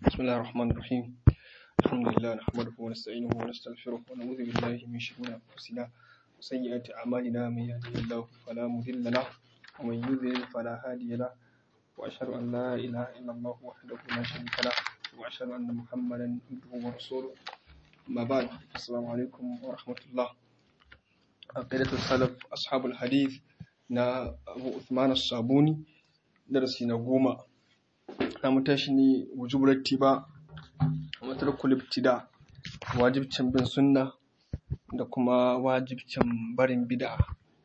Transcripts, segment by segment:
بسم الله الرحمن الرحيم الحمد لله نحمده ونستعينه ونستغفره ونعوذ بالله من شرور أنفسنا وسيئات أعمالنا من يهده الله فلا مضل له ومن يضلل فلا هادي له وأشهد أن لا إله إلا الله وحده لا شريك له وأشهد أن محمدا عبده ورسوله أما بعد السلام عليكم ورحمة الله عقيدة السلف أصحاب الحديث na Abu Uthman As-Sabuni darasi na goma na mutashi ne wujubar tiba a matarkul ibtida wajibcin bin sunna da kuma wajibcin barin bid'a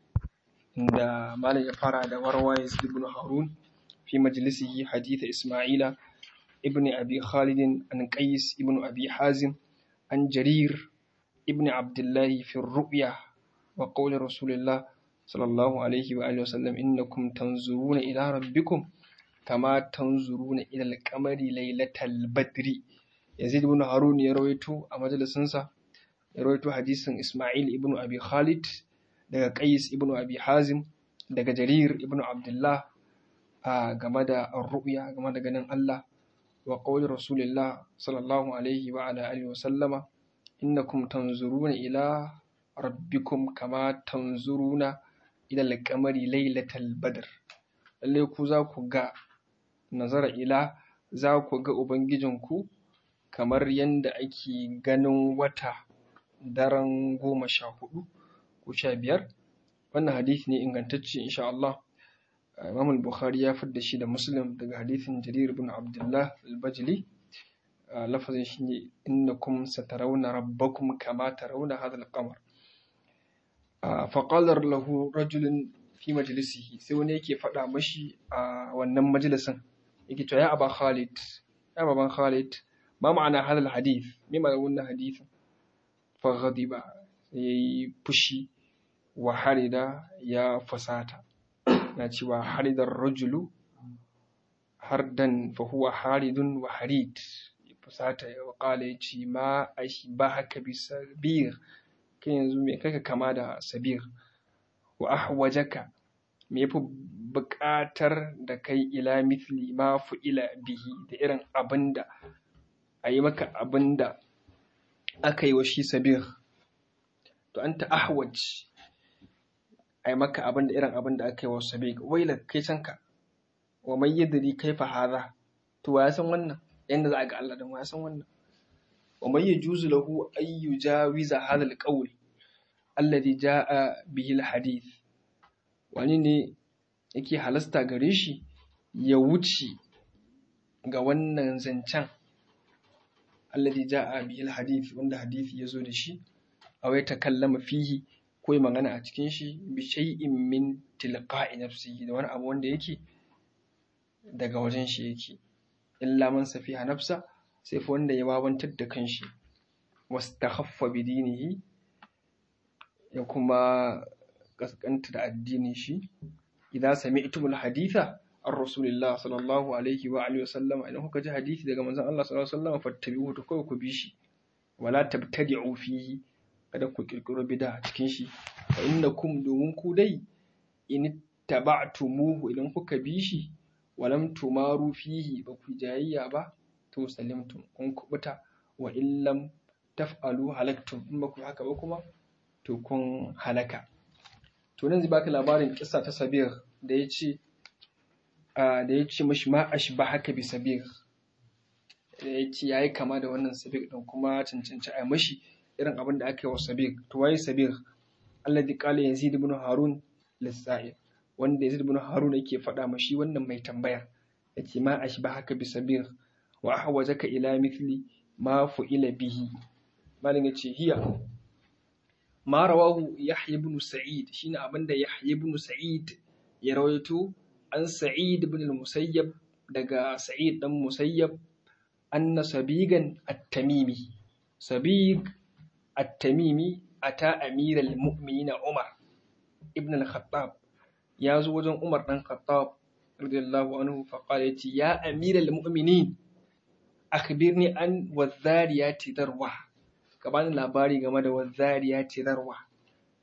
inda malam ya fara da warwaye ibn harun fi majlisihi hadith isma'ila ibn abi khalid an qais ibn abi hazim an jarir ibn abdullah fi ru'ya wa qawli rasulillah sallallahu alaihi wa alihi wasallam innakum tanzuruna ila rabbikum kama tanzuruna ila al-qamari lailatal badri yazid ibn harun ya rawaito a majalisinsa ya rawaito hadisin isma'il ibn abi khalid daga qais ibn abi hazim daga jarir ibn abdullah a game da ar-ru'ya game da ganin Allah wa qawli rasulillah sallallahu alaihi wa ala alihi wasallama innakum tanzuruna ila rabbikum kama tanzuruna ila al-qamari lailatal badr lalle ku za ku ga nazara ila za ku ga ubangijinku kamar yadda ake ganin wata daren goma sha hudu ko sha biyar wannan hadisi ne ingantacce insha Allah Imam al-Bukhari ya fidda shi da Muslim daga hadisin Jarir ibn Abdullah al-Bajli lafazin shi ne innakum satarawna rabbakum kama tarawna hadha al-qamar faƙalar lahu rajulun fi majalisihi sai wani yake faɗa mashi a wannan majalisin yake cewa ya aba khalid ya baban khalid ma ma'ana hadal hadith me ma'ana wannan hadith fa ghadiba yayi fushi wa harida ya fasata na cewa haridar rajulu hardan fa huwa haridun wa harid fasata ya qala yace ma ashbahaka bisabir kai yanzu me kaka kama da sabir wa ahwajaka me yafi buƙatar da kai ila mithli ma ila bihi da irin abinda a yi maka abinda aka yi wa shi sabir to anta ahwaj a yi maka abinda irin abinda aka yi wa sabir waila kai canka wa mai yadri kaifa hadha to wa ya san wannan yanda za a ga Allah dan wa ya san wannan ومن يجوز له أن يجاوز هذا القول الذي جاء به الحديث wani ne yake halasta gare shi ya wuce ga wannan zancen alladhi ja'a bihi alhadith wanda hadisi ya zo da shi aw ya takallama fihi ko ya magana a cikin shi bi shay'in min tilqa'i nafsihi da wani abu wanda yake daga wajen shi yake illa man safiha nafsa sai fa wanda ya wawantar da kanshi wastakhaffa bi dinihi ya kuma kaskanta da addinin shi idan sami'tumul haditha an rasulillah sallallahu alaihi wa alihi wasallam idan kuka ji hadisi daga manzon Allah sallallahu alaihi wasallam fattabi'uhu to kawai ku bi shi wala tabtadi'u fihi kada ku kirkiro bid'a cikin shi fa innakum domin ku dai in taba'tumuhu idan kuka bi shi walam tumaru fihi ba ku jayayya ba to salimtum kun kubuta wa illam taf'alu halaktum in ba ku haka ba kuma to kun halaka to nan zai baka labarin kissa ta sabir da ya ce da ya ce mashi ma ashba haka bi sabir da ya ce yayi kama da wannan sabir din kuma cancanci a mashi irin abin da aka yi wa sabir to waye sabir alladhi qala yazid ibn harun lis-sa'il wanda yazid ibn harun yake faɗa mashi wannan mai tambaya yace ma ashba haka bi sabir wa ahwajaka ila mithli ma fu'ila bihi malin yace hiya ma rawahu yahya ibn sa'id shine abinda yahya ibn sa'id ya rawaito an sa'id ibn al-musayyab daga sa'id dan musayyab anna sabigan at-tamimi sabig at-tamimi ata amir al-mu'minin umar ibn al-khattab ya zo wajen umar dan khattab radiyallahu anhu faqala yace ya amir al-mu'minin akhbirni an wazariyati darwa ka bani labari game da wazariyati darwa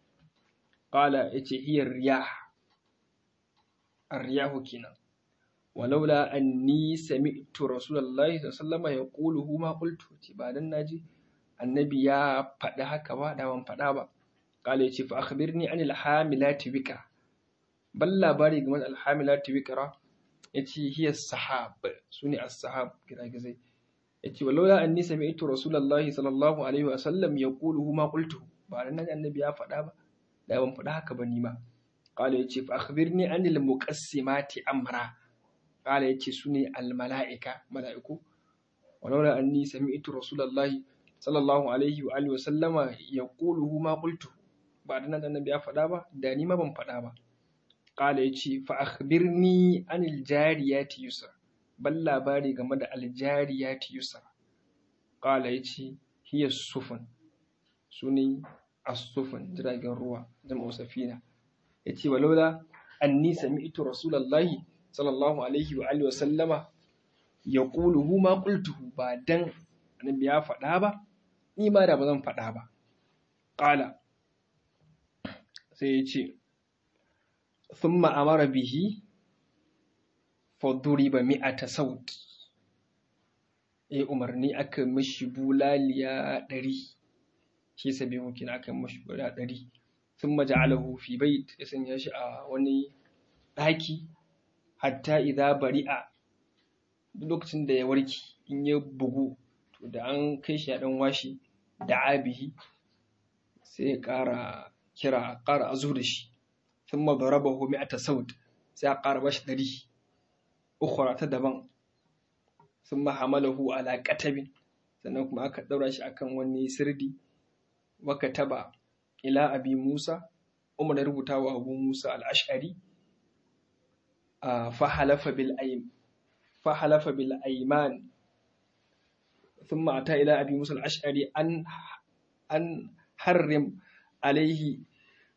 qala yace hiya riyah ar-riyahu kenan walaula anni sami'tu rasulullahi sallallahu alaihi yaquluhu ma qultu ce ba dan naji annabi ya faɗi haka ba da ban faɗa ba qala yace fa akhbirni anil hamilati wika bal labari game da alhamilati wikra yace hiya sahab sune as-sahab giragizai yace walaula anni sami'tu rasulullahi sallallahu alaihi wa sallam yaquluhu ma qultu ba dan naji annabi ya faɗa ba da ban faɗa haka ba ni ma qala yace fa akhbirni anil muqassimati amra qala yace sune al malaika malaiku walaula anni sami'tu rasulullahi sallallahu alaihi wa alihi wa sallama yaquluhu ma qultu ba dan annabi ya faɗa ba da ni ma ban faɗa ba qala yace fa akhbirni anil jariyati yusra bal labari game da al jariyati yusra qala yace hiya sufun sune as-sufun jiragen ruwa jama'u safina yace walaula anni sami'tu rasulullahi sallallahu alaihi wa alihi wa sallama yaquluhu ma qultuhu ba dan annabi ya faɗa ba ni ma da ba zan faɗa ba qala sai yace thumma amara bihi faduriba mi'ata saut eh umarni aka mishi bulaliya ɗari shi sabi mukin aka mishi bulaliya ɗari thumma ja'alahu fi bait ya sanya shi a wani ɗaki hatta idza bari'a duk lokacin da ya warke in ya bugu to da an kai shi ya dan washi da abihi sai ya ƙara kira ƙara azu da shi thumma darabahu mi'ata saut sai a ƙara bashi ɗari ukhra ta daban thumma hamalahu ala qatabin sannan kuma aka daura shi akan wani sirdi wa kataba ila abi Musa Umar ya rubuta wa Abu Musa al-Ash'ari fa halafa bil aym fa halafa bil ayman thumma ata ila abi Musa al-Ash'ari an an harrim alayhi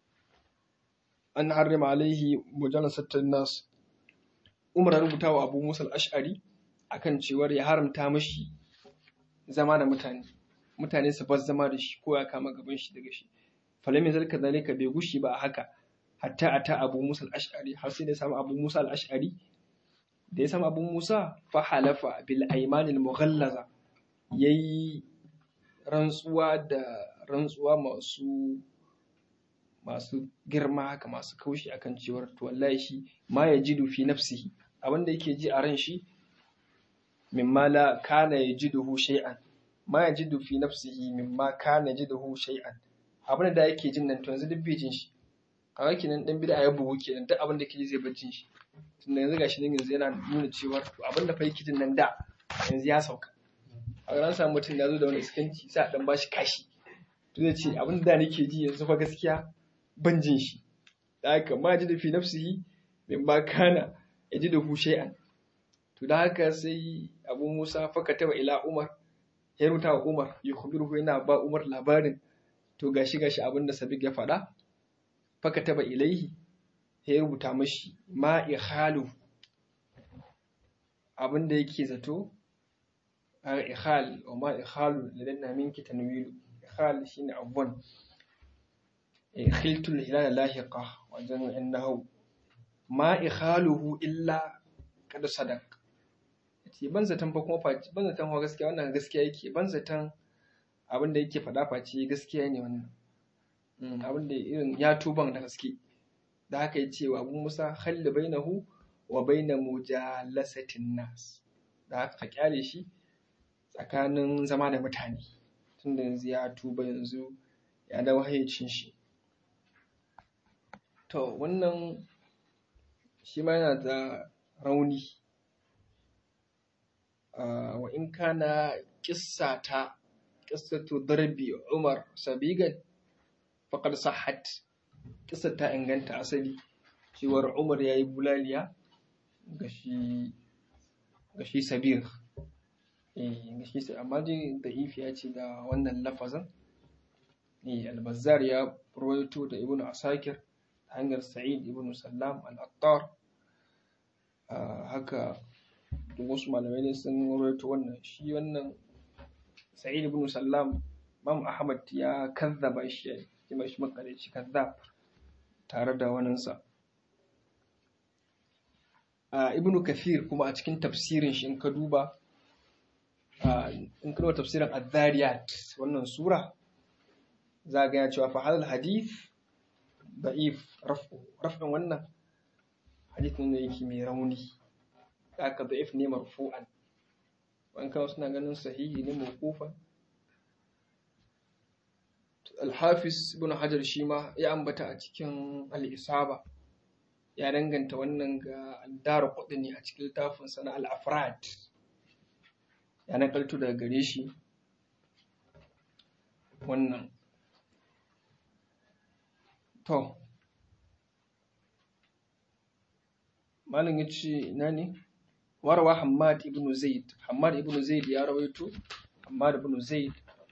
an harrim alayhi mujalasatan nas Umar ya rubuta wa Abu Musa al-Ash'ari akan cewar ya haramta mashi zama da mutane mutane su bar zama da shi ko ya kama gaban shi daga shi falam yazal kadhalika bai gushi ba haka hatta ata Abu Musa al-Ash'ari har sai da samu Abu Musa al-Ash'ari da ya samu Abu Musa fa halafa bil ayman al-mughallaza yayi rantsuwa da rantsuwa masu masu girma haka masu kaushi akan cewar to wallahi shi ma yajidu fi nafsihi abinda yake ji a ran shi mimma la kana yajiduhu shay'an ma yajidu fi nafsihi mimma kana yajiduhu shay'an abin da yake jin nan to yanzu duk bai jin shi kaga kenan dan bid'a ya bugu kenan duk abin da yake ji zai bar jin shi tunda yanzu gashi nan yanzu yana nuna cewa to abin da fa yake jin nan da yanzu ya sauka a ran samu mutum ya zo da wani iskanci sai a dan bashi kashi to zai ce abin da nake ji yanzu fa gaskiya ban jin shi da haka ma yajidu fi nafsihi mimma kana yajiduhu shay'an to da haka sai Abu Musa fa kataba ila Umar ya rubuta wa Umar ya khubiruhu yana ba Umar labarin to gashi gashi abin da Sabiq ya faɗa faka taba ilaihi ya rubuta mashi ma ikhalu abin da yake zato a ikhal wa ma ikhalu ladanna minki tanwilu ikhal shine abun khiltul hilal lahiqa wajen innahu ma ikhaluhu illa kad sadaq yace ban zaton fa kuma faci ban zaton fa gaskiya wannan gaskiya yake ban zaton abin da yake faɗa face gaskiya ne wannan abin da irin ya tuban da gaske da haka ya ce wa abu musa halli bainahu wa baina mujalasatin nas da haka ka kyale shi tsakanin zama da mutane tunda yanzu ya tuba yanzu ya dawo hayyacin shi to wannan shi ma yana da rauni wa in kana kissa ta qissatu darbi Umar sabigan faqad sahhat qissar ta inganta asali cewar Umar yayi bulaliya ga shi ga shi sabir eh ga shi amma dai da ifiya ce da wannan lafazin eh al-Bazzar ya rawaito da Ibn Asakir hanyar Sa'id ibn Sallam al-Attar haka wasu malamai ne sun rawaito wannan shi wannan Sa'id ibn Sallam Imam Ahmad ya kazzaba shi ya yi mashi makarici kazzab tare da waninsa ibnu kathir kuma a cikin tafsirin shi in ka duba in ka duba tafsirin adh-dhariyat wannan sura za ga ya cewa fa hadal hadith da'if raf'in wannan hadith ne yake mai rauni haka da'if ne marfu'an wani kawai suna ganin sahihi ne mawqufan al-hafiz ibn hajar shi ma ya ambata a cikin al-isaba ya danganta wannan ga dara ne a cikin littafin sana al-afrad ya nakaltu daga gare shi wannan to malin ya ce ina ne warwa hamad ibn zaid hamad ibn zaid ya rawaito hamad ibn zaid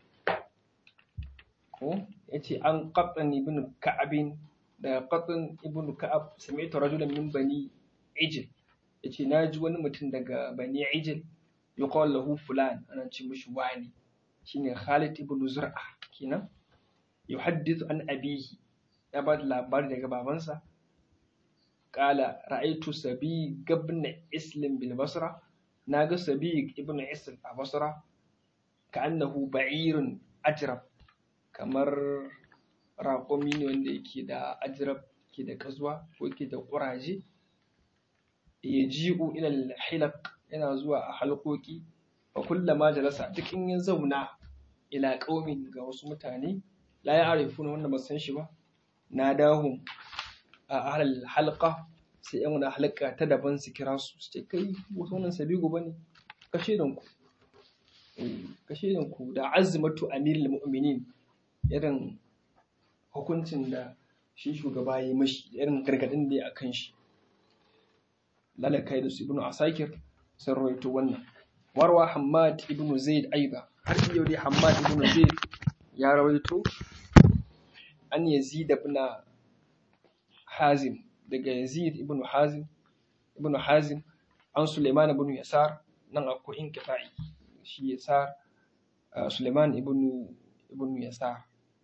ko ya ce an qatan ibn ka'abin da qatan ibn ka'ab sami'tu rajulan min bani ijil ya ce na ji wani mutum daga bani ijil yuqal lahu fulan ana ce mishi wani shine khalid ibn zur'a kenan yuhaddithu an abihi ya ba da labari daga babansa kala ra'aitu sabi gabna islim bil basra naga sabi ibn isl a basra ka annahu ba'irun ajrab kamar raƙumi ne wanda yake da ajrab ke da kazuwa ko ke da ƙuraje ya ji'u ila hilaq yana zuwa a halƙoƙi fa kullama jalasa duk in ya zauna ila qaumin ga wasu mutane la ya'rifuna wanda ba san shi ba nadahum a ahlal halqa sai yan wani halqa ta daban su kira su su ce kai wasu wannan sabigo bane kashe dan ku kashe dan ku da azmatu amirul mu'minin irin hukuncin da shi shugaba ya yi mashi irin gargadin da ya akan shi lalakai da su ibnu asakir sun rawaito wannan warwa hammad ibnu zaid aiba har yau dai hammad ibnu zaid ya rawaito an yazid ibn hazim daga yazid ibn hazim ibn hazim an suleiman ibn yasar nan akwai inqita'i shi yasar suleiman ibn ibn yasar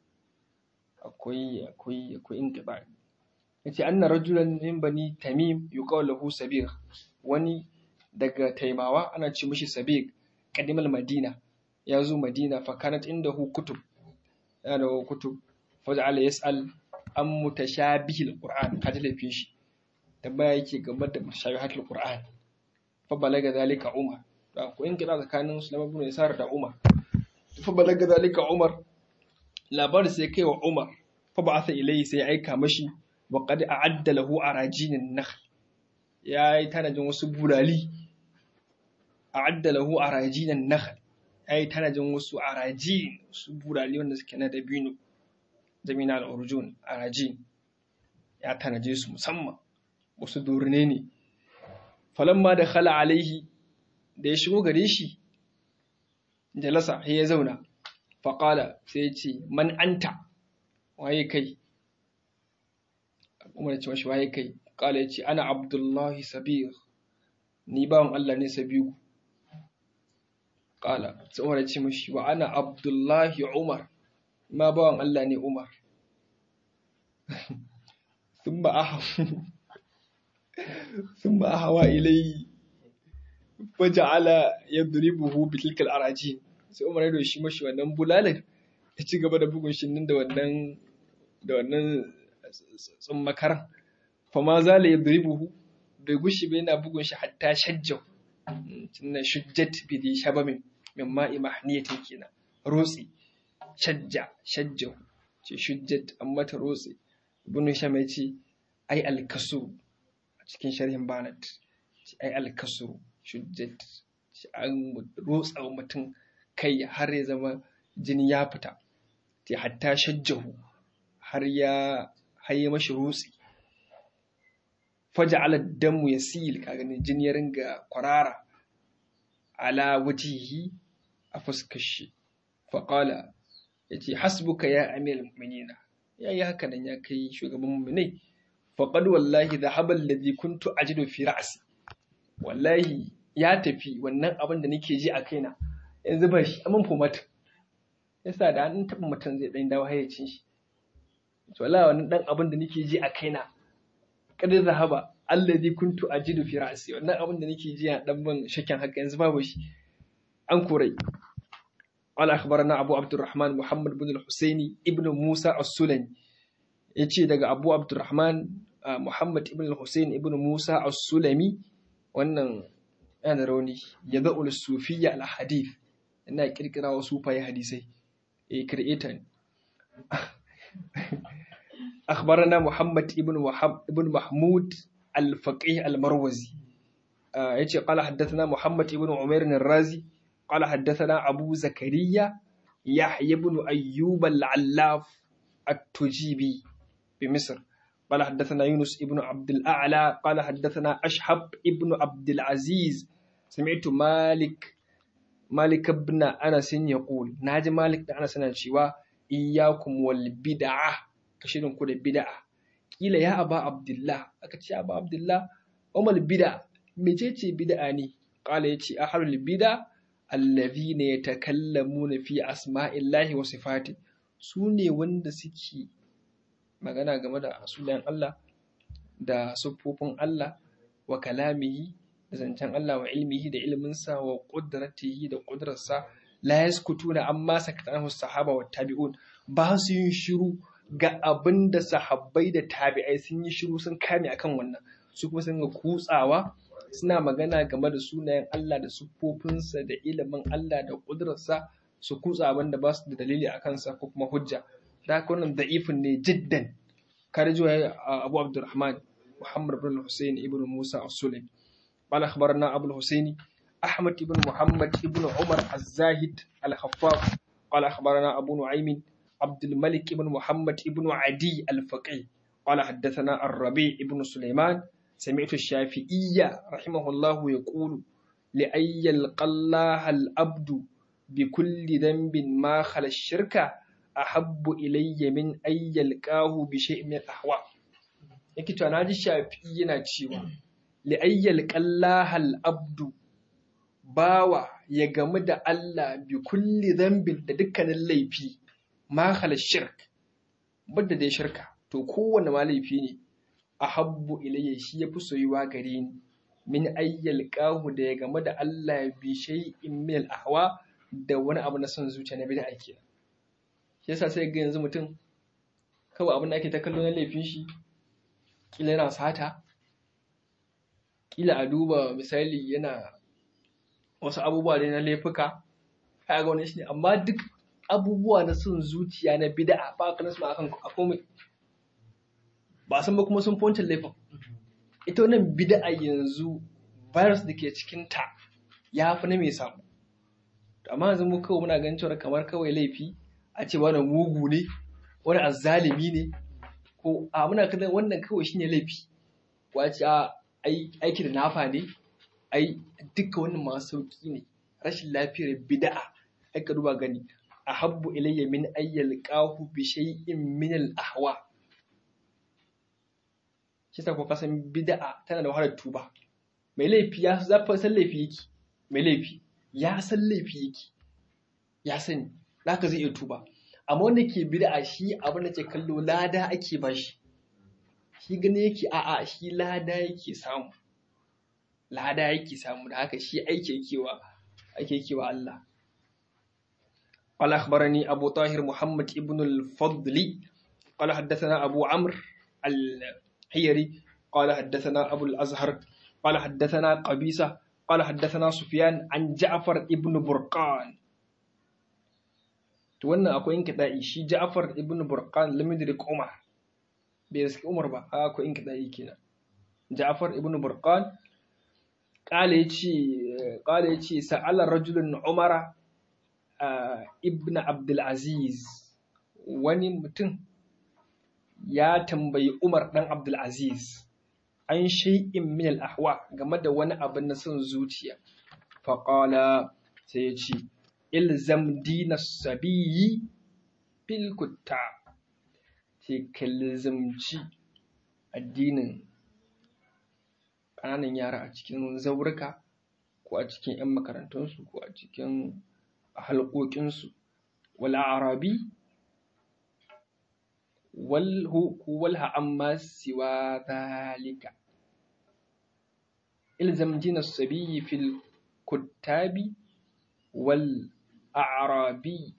akwai akwai akwai inqita'i yace anna rajulan min bani tamim yuqalu lahu sabir wani daga taimawa ana ce mishi sabir qadimal madina ya zo madina fa kanat indahu kutub yana da kutub faj'ala yas'al an mutashabihil qur'an kaji laifin shi tambaya yake game da mutashabihatul qur'an fa balaga zalika umar da ko in kira tsakanin sulaiman ibn yasar da umar fa balaga zalika umar labar sai kai wa umar fa ba'atha ilayhi sai aika mashi wa qad a'adda lahu arajinin nakhl yayi tanajin wasu bulali a'adda lahu arajinin nakhl yayi tanajin wasu arajin wasu bulali wanda suke na dabino jamina al'urjun a rajin ya tanaje su musamman wasu durne ne falamma da khala alaihi da ya shigo gare shi jalasa ya zauna faƙala sai ya ce man anta waye kai umar ce mashi waye kai ƙala ya ce ana abdullahi sabir ni bawan Allah ne sabiru ƙala sai umar ya ce mashi wa ana abdullahi umar ma bawan Allah ne Umar. Sun ba a hawa ilai waje ala ya duribuhu bitilkal araji sai Umar ya doshi mashi wannan bulalar ya ci gaba da bugun shi nan da wannan da wannan tsummakaran fama zala ya duribuhu bai gushi bai yana bugun shi hatta shajjau tunan shujjat bi di shabamin min ma'i mahniyatin kenan rotsi shajja shajjahu ce shujjat an mata rotse ibn hisham ya ce ai alkasu a cikin sharhin banat ce ai alkasu shujjat ce an rotsa mutum kai har ya zama jini ya fita ce hatta shajjahu har ya haye mashi rotse faja ala damu ya sil ka ganin jini ya ringa kwarara ala wajihi a fuskar shi faƙala ya ce hasbuka ya amir mu'minina ya yi haka nan ya kai shugaban mu'minai faqad wallahi dhahaba alladhi kuntu ajidu fi ra'si wallahi ya tafi wannan abin da nake ji a kaina yanzu ba shi amin fomata yasa da an taɓa mutum zai ɗan dawo hayyacin shi to wallahi wannan ɗan abin da nake ji a kaina kada zahaba alladhi kuntu ajidu fi ra'si wannan abin da nake ji a dan ban shakken haka yanzu babu shi an korai قال أخبرنا أبو عبد الرحمن محمد بن الحسيني ابن موسى السلمي يجي دغ أبو عبد الرحمن محمد ابن الحسين ابن موسى السلمي wannan yana rauni ya za'ul sufiya al hadith ina kirkira wa sufaye hadisai eh creator ne أخبرنا محمد ابن وحب ابن محمود الفقيه المروزي يجي قال حدثنا محمد ابن عمير الرازي قال حدثنا أبو زكريا يحيى بن أيوب العلاف التجيبي بمصر قال حدثنا يونس ابن عبد الأعلى قال حدثنا أشحب ابن عبد العزيز سمعت مالك مالك بن أنس يقول ناجي مالك بن أنس شوا إياكم والبدعة كشيرن كود بدعة قيل يا أبا عبد الله أكتش يا أبا عبد الله أما البدعة مجيتي بدعة قال يتي أحد البدع allazina yatakallamuna fi asma'illahi wa sifati su ne wanda suke magana game da sunayen Allah da siffofin Allah wa kalamihi da zancen Allah wa ilmihi da ilminsa wa qudratihi da qudrarsa la yaskutuna amma sakatanahu sahaba wa tabi'un ba su yin shiru ga abin da sahabbai da tabi'ai sun yi shiru sun kame akan wannan su kuma sun ga kutsawa suna magana game da sunayen Allah da siffofinsa da ilimin Allah da ƙudurarsa su kutsa abin da ba su da dalili a kansa ko kuma hujja da haka wannan da'ifin ne jiddan kare jiwa Abu Abdurrahman Muhammad ibn Hussein ibn Musa as-Sulaimi قال أخبرنا أبو الحسين أحمد بن محمد بن عمر الزاهد الخفاف قال أخبرنا أبو نعيم عبد الملك بن محمد بن عدي الفقيه قال حدثنا الربيع بن سليمان سمعت الشافعية رحمه الله يقول لأن يلقى الله الأبد بكل ذنب ما خلا الشرك أحب إلي من أن يلقاه بشيء من الأهواء yake to naji shafi'i yana cewa li'ayyal qallahal abdu bawa ya gamu da Allah bi kulli dhanbin da dukkanin laifi ma khala shirk bada da shirka to kowanne ma laifi ne ahabbu ilayya shi yafi soyuwa gare ni min ayyal qahu da ya game da Allah bi shay'in min al-ahwa da wani abu na son zuciya na bid'a kenan shi yasa sai ga yanzu mutum kawai abin da ake ta kallo na laifin shi kila yana sata kila a duba misali yana wasu abubuwa ne na laifuka kai ga wani shi ne amma duk abubuwa na son zuciya na bid'a ba ka nasu akan komai ba san ba kuma sun fi laifin ita wannan bid'a yanzu virus da ke cikinta ya fi na mai samu amma yanzu mu kawai muna ganin cewa kamar kawai laifi a ce wani mugu ne wani azzalimi ne ko a muna kallon wannan kawai shine laifi wace a aiki da nafa ne ai duka wannan masu sauki ne rashin lafiyar bid'a ai ka duba gani ahabbu ilayya min ayyal qahu bi shay'in min al ahwa shi sa ko kasan bid'a tana da wahalar tuba mai laifi ya zafa san laifi yake mai laifi ya san laifi yake ya sani zaka zai iya tuba amma wanda ke bid'a shi abin da ke kallo lada ake bashi shi gani yake a'a shi lada yake samu lada yake samu da haka shi aiki yake wa ake yake wa Allah قال أخبرني أبو طاهر محمد ابن الفضل قال حدثنا أبو عمرو الحيري قال حدثنا أبو الأزهر قال حدثنا قبيسة قال حدثنا سفيان عن جعفر ابن برقان wannan akwai in kiɗa'i shi Ja'far ibn Burqan lam yudrik Umar bai riski Umar ba akwai in kiɗa'i kenan Ja'far ibn Burqan qala yace qala yace sa'ala rajulun Umara ibn Abdul Aziz wani mutum ya tambayi Umar dan Abdul Aziz an shay'in min al-ahwa game da wani abin na son zuciya faqala sai ya ce ilzam dina sabiyi bil kutta ce ka lizamci addinin ƙananan yara a cikin zaurika ko a cikin 'yan makarantunsu ko a cikin halƙoƙinsu wal arabi walha amma siwa zalika ilzam dina sabiyi fil kuttabi wal a'rabi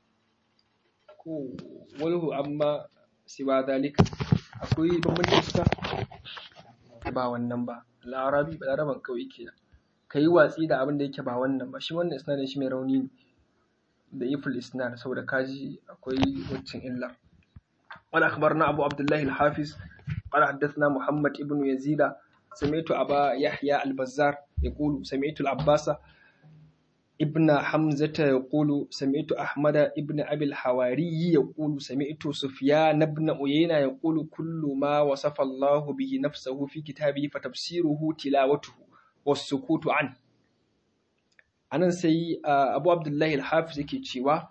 ko walhu amma siwa dalika akwai bambancin suka ba wannan ba larabi ba laraban kawai kenan ka yi watsi da abin da yake ba wannan ba shi wannan isnadin shi mai rauni ne da iful isnad saboda kaji akwai waccan illa قال أخبرنا أبو عبد الله الحافظ قال حدثنا محمد ابن يزيد سمعت أبا يحيى البزار يقول سمعت العباس ابن حمزة يقول سمعت أحمد ابن أبي الحواري يقول سمعت سفيان بن عيينة يقول كل ما وصف الله به نفسه في كتابه فتفسيره تلاوته والسكوت عنه anan sai abu abdullahi al-hafiz yake cewa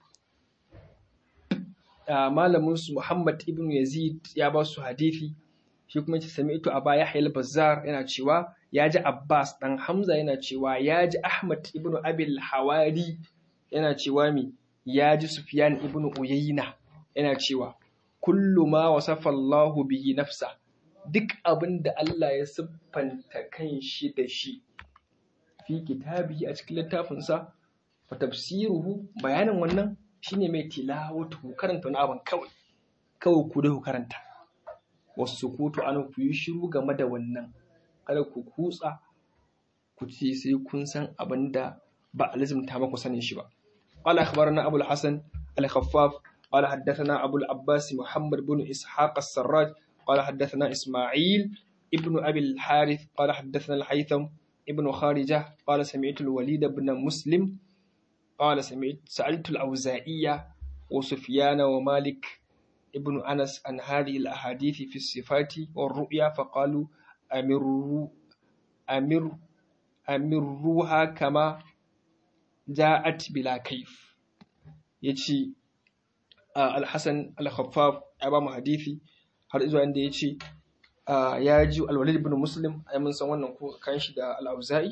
malamin su muhammad ibn yazid ya ba su hadithi shi kuma ce sami'tu aba yahya al-bazzar yana cewa ya ji abbas dan hamza yana cewa ya ji ahmad ibn abil hawari yana cewa mi ya ji sufyan ibn uyayna yana cewa kullu ma wasafa Allahu bihi nafsa duk abin da Allah ya siffanta kan shi da shi fi kitabi a cikin littafinsa fa tafsiruhu bayanin wannan shine mai tilawatu karanta wani abin kawai kawai ku da ku karanta wasu kutu an ku yi shiru game da wannan kada ku kutsa ku ce sai kun san abin da ba a lazimta maku sanin shi ba قال أخبرنا أبو الحسن الخفاف قال حدثنا أبو العباس محمد بن إسحاق السراج قال حدثنا إسماعيل ابن أبي الحارث قال حدثنا الحيثم ابن خارجة قال سمعت الوليد بن مسلم قال سمعت سألت الأوزائية وسفيان ومالك ابن أنس عن هذه الأحاديث في الصفات والرؤيا فقالوا أمروا أمر أمروها كما جاءت بلا كيف يجي الحسن الخفاف أبا حديثي har zuwa inda ya ce ya ji alwalid ibn muslim ai mun san wannan ko kan shi da al-auza'i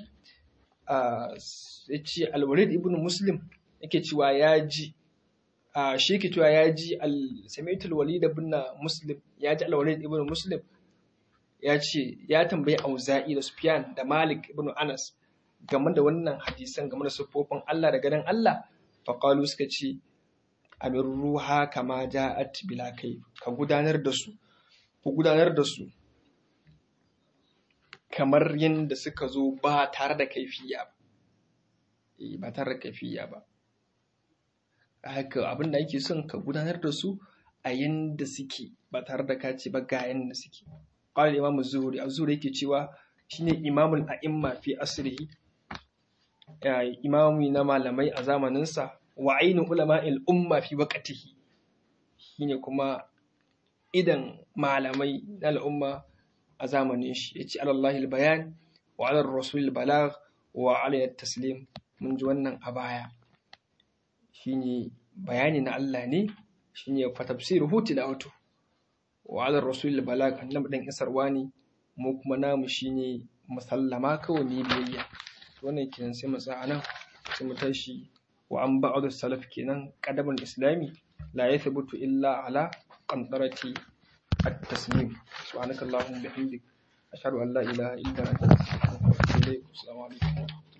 ya ce alwalid ibn muslim yake cewa ya ji shi yake cewa ya ji al-sami'tul walid ibn muslim ya ji alwalid ibn muslim ya ce ya tambayi auza'i da sufyan da malik ibn anas game da wannan hadisan game da siffofin Allah da ganin Allah faqalu suka ce amir ruha kama ja'at bila kai ka gudanar da su ku gudanar da su kamar yadda suka zo ba tare da kaifiya ba ba tare da kaifiya ba haka abin da ake son ka gudanar da su a yadda suke ba tare da ka ce ba ga yadda suke qala imamu zuhri az-zuhri yake cewa shine imamul a'imma fi asrihi imami na malamai a zamaninsa wa ainu ulama'il umma fi waqtihi shine kuma idan malamai na al'umma a zamanin shi yace alallahi bayan wa ala rasul balagh wa ala taslim mun ji wannan a baya shine bayani na Allah ne shine fa tafsiruhu tilawatu wa ala rasul balagh annabi dan isarwa ne mu kuma namu shine musallama kawai ne biyayya wannan kenan sai mu tsaya nan sai mu tashi wa an ba'd salaf kenan qadamul islami la yathbutu illa ala qantarati at-taslim subhanakallahumma bihamdik ashhadu an la ilaha illa anta astaghfiruka wa atubu ilayk assalamu alaikum